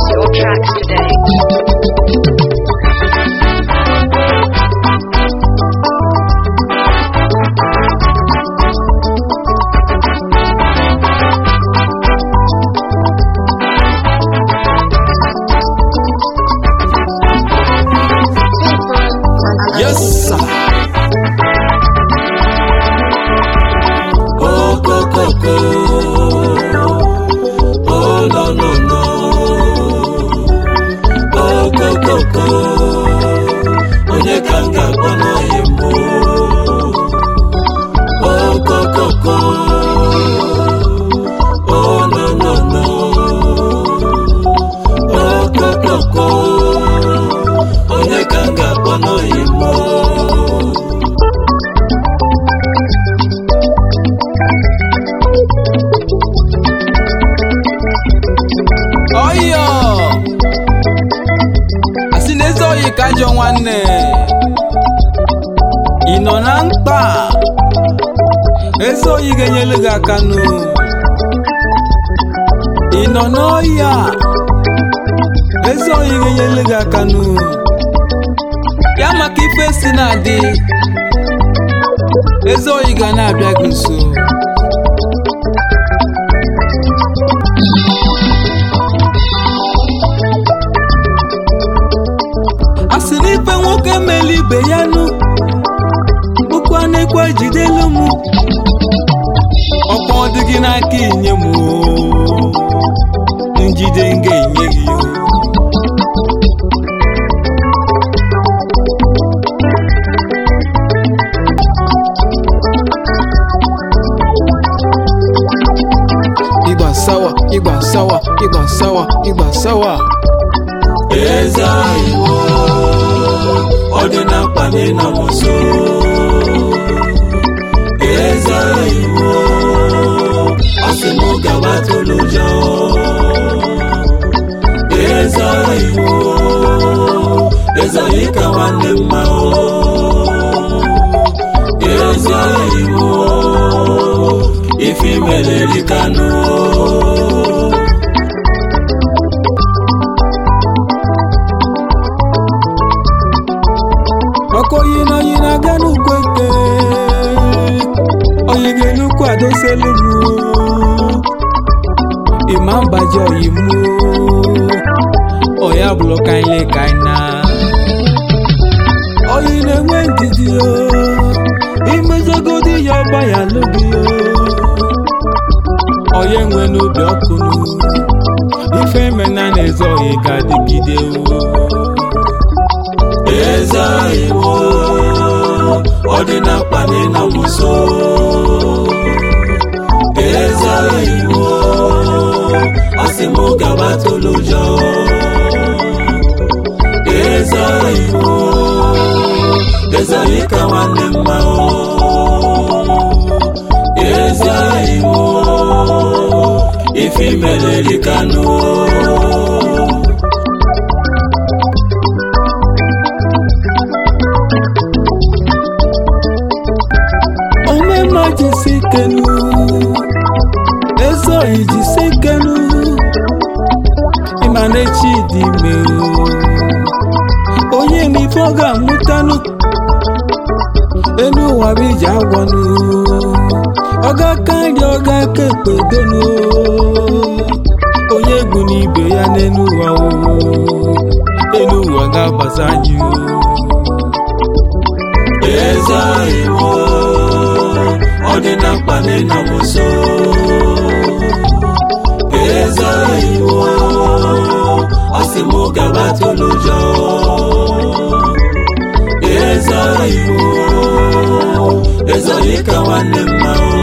Purchase your tracks today. Yes, sir. Oh, go, go, go. Oh, no, no, no. Oh, go, go, go. Onye ka m ga-akpọ n'oyi mbụ? Oh, go, go, go. Oh, no, no, no. Oh, go, go, go. Onye ka m ga-akpọ n'oyi mbụ? ọyọ asị na eze oyi ka ajọ nwanne ị nọ na mkpa eze oyi ga-enyelu gị aka nụ ị nọ n'ọhịa eze oyi ga-enyelu gị aka nụ ya maka ife si na-adị eze oyi ga na-abịa gị nso a sị na ife nwoke mele ibe ya nụ bụkwa na-ekwe jidelu m ọkwa ọ dị gị n'aka inye m oo. njide m ga-enye gị oo. ịgba sawa ịgba sawa ịgba sawa ịgba sawa eze iwo ọ dị na mkpa na ịnọ m nso eze iwo ọ sị m gawa tụlụ ụjọ eze iwo eze yi ka nwanne mma o eze iwo ife imere rikanụ ọkọ oyi na oyi na-aga n'ugwu eke oyi ga-enukwu adoselu m ịma mbaji oyi m oya bụrụ kaile kaina oyi na-enwe ndidi o imezogodi ya ọgba ya n'obi o oyi enwe n'obi ọkụ nụ ife mena na-eze oyi ga-adịgide o eze iwo ọ dị na mkpa na ịnọ m nso eze iwo ọ sị m gaba tụlụ ụjọ eze iwo eze yi ka nwanne mma o eze iwo ife imere rikanụ omema jisi kenu ezoghị jisi kenu ịma na-echi dị ime o. onye ma ife ọ ga-amụtanụ enu ụwa bụ iji agwọnụ ọ ga-aka nri ọ ga-aka ekpe denu onye egwu n'ibe ya n'enu ụwa o enu ụwa ga-agbaza anyị o eze iwo ọ dị na mkpa na ịnọ m nso eze iwo ọ sị m gaba tụlụ ụjọ eze iwo eze yi ka nwanne mma o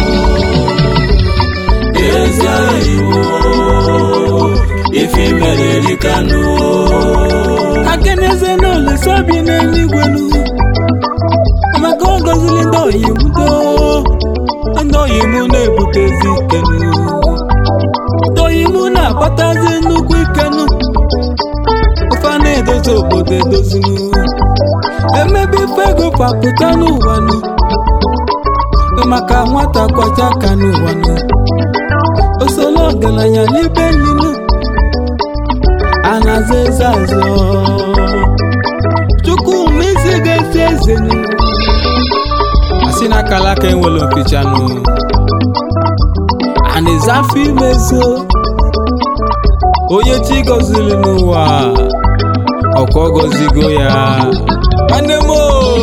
eze iwo ife imere rikanụ akeneze n'olesa bi n'eluigwe nu maka ọ gọziri ndị oyimudo ndị oyimu na-ebutezi ikenu ndị oyimu na-akpatazi nnukwu ikenu ofe a na-edozi obodo edozinu emebe ife ego papụta n'ụwa nu maka nwata kwacha aka n'ụwa nu osolo ọgaranya n'ibe ninu a na-aza eze azọ chukwu ma isi ga-esi eze nụ asị na akala aka enwere mpichanụ a na-eze afọ imezo onye chi gọziri n'ụwa ọkwa ọ gọzigo ya nwanne m o!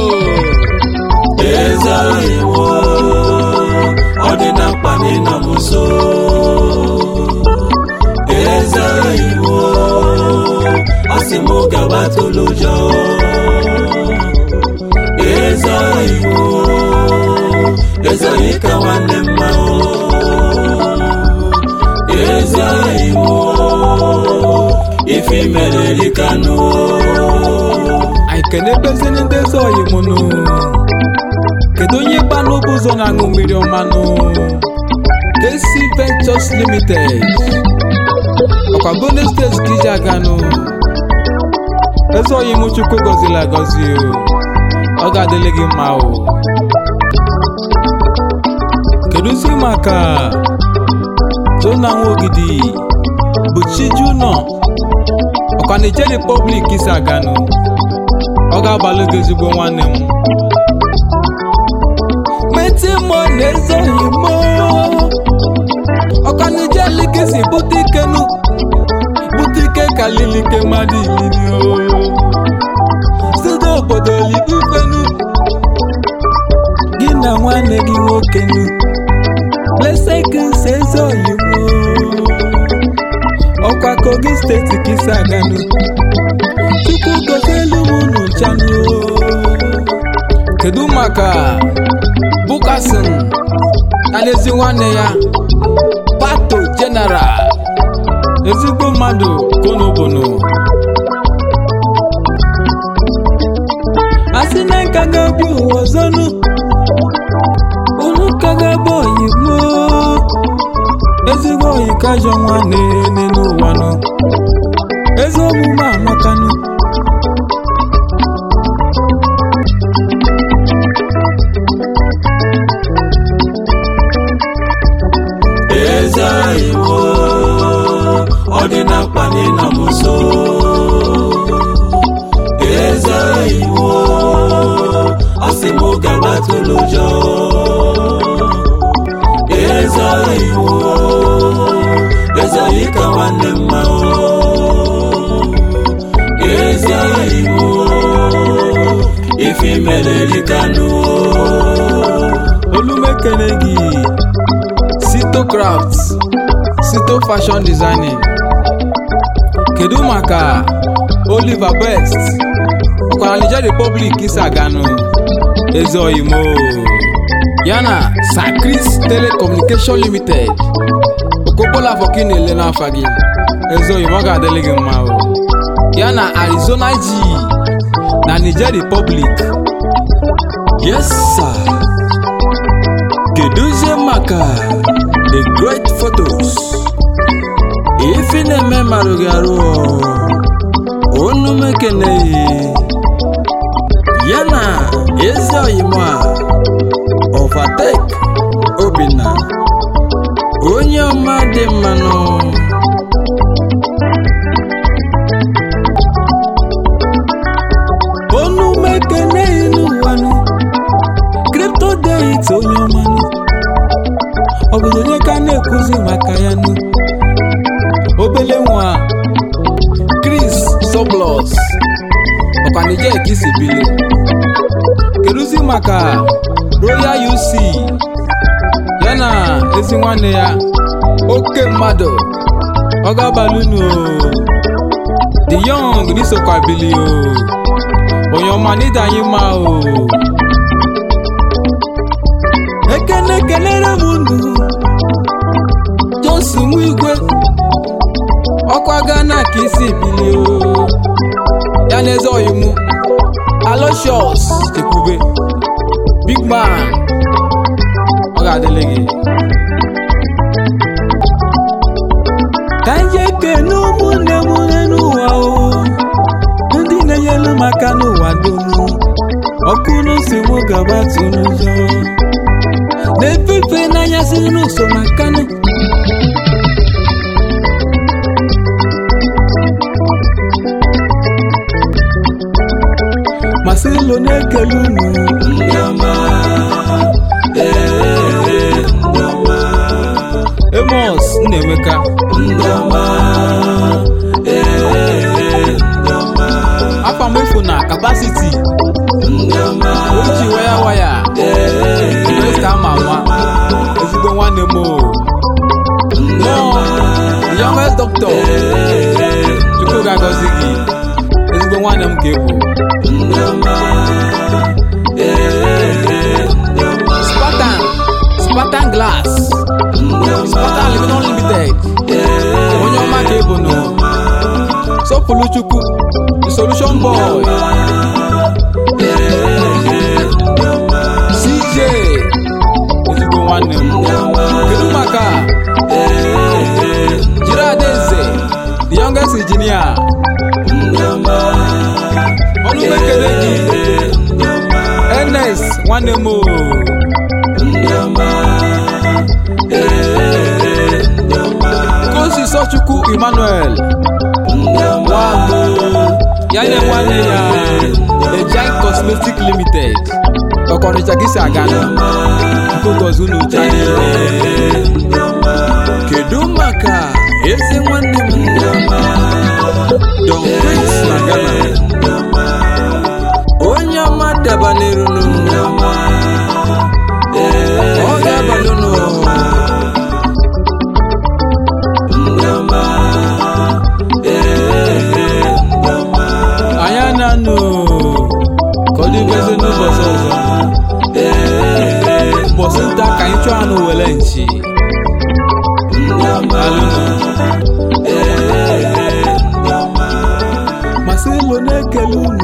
eze iwo ọ dị na mkpa na ịnọ m nso eze iwo ọ sị m gaba tụlụ ụjọ eze iwo eze onye ka nwanne mma o eze iwo ife mere rikanụ anyị kenebezini ndị eze oyi m nụ kedu onye gbanụ bụ ụzọ na-aṅụ mmiri ọmanụ KC Ventures Limited ọkwa Benue steeti ka iji aganụ eze oyi m chukwu gọziri agọzi o ọ ga-adịrị gị mma o kedụzi maka Jona Nwogidi bụ Chijunọ ọkwa Niger Republic isi aganụ ọ ga-abalị gị ezigbo nwanne m meti mọ na-ezoghị m ọkanije likesi bute ike nu bute ike kalili ike mmadụ iliri o site obodo libufenu gị na nwanne gị nwoke nu lesekis ezoghị m ọkwa kogi steeti kisi aganu chukwu gozielu m unu nchanụ kedu maka bukasin na n'ezi nwanne ya pato jeneral ezigbo mmadụ konobono asị na nka ga-ebi ụwa ọzọnụ unu ka ga-ebe oyimo ezigbo oyi kajọ nwanne n'ụwanụ ezi omume amakanụ eze iwo ọ dị na mkpa na ịnọ m nso eze iwo ọ sị m gaba tụlụ ụjọ eze iwo eze onye ka nwanne mma o eze iwo ife mere rikanụ olumekene gị sito craft sito fashion designing kedu maka oliver best ọkwara niger republic isi aganụ eze oyimo yana sacris telecommunication limited okobola afọka ị na-ele n'afa gị eze oyimo ọ ga-adịrị gị mma o yana arizona g na niger republic Yes, sir. Keduzie maka the great photos. Ife na-eme marụ gị arụ onu m ekeneghị ya na ezi oyimo a overtake Obinna onye ọma dị mmanụ onu mekene n'ụwanụ kripto deit onye ọmanụ ọ bụ onye ka na-ekwuzi maka ya nụ obele nwa chris soblos ọkwa nije ka isi bili kedụzi maka royal uc ya na ezi nwanne ya oke mmadụ ọ ga-abalị unu the young n'isokwa bili o onye ọma n'ịda anyị mma o ekene kelere m unu johnson nwa igwe ọkwa gana ka isi bilie o ya na eze oyimu aloshos chekwube big man ọ ga-adịlị gị ka anyị ekene ụmụnne m n'ụwa o ndị na-enyelu m aka n'ụwa dum ọkụ n'osi mụ gaba tụ n'ụzọ na-efefe n'anya si n'ụsọ maka nụ ụlọ na-ekele unu ndị ọma ee ndị ọma emos nnaemeka ndị ọma ee ndị ọma afa m efu na kapasiti ndị ọma oji waya waya esta ama nwa ezigbo nwanne m o nọọ the youngest doctor chukwu ga-agọzi gị ezigbo nwanne m ka ebu ndị ọma ee ndị ọma spartan spartan glass spartan living unlimited onye ọma ka ebu nụ sọpụrụ chukwu the solution boy cj ezigbo nwanne m kedu maka jiri adaeze the youngest engineer ọnụ m ekele gị ns nwanne m o kosi sọchukwu emmanuel nwagbo ya nye nwanne ya ejai cosmetic limited ọkọrịcha gị si aga na nkogozi unu cha niile kedu maka eze nwanne m don prince na ghana onye ọma dabanirunu ọ ga-abalụnụ anyị ananụ ka ọ dịbeze n'ụbọchị ọzọ ụbọchị nta ka anyị chụọ anụ wele nchi alụnụ masị ilo na-ekele unu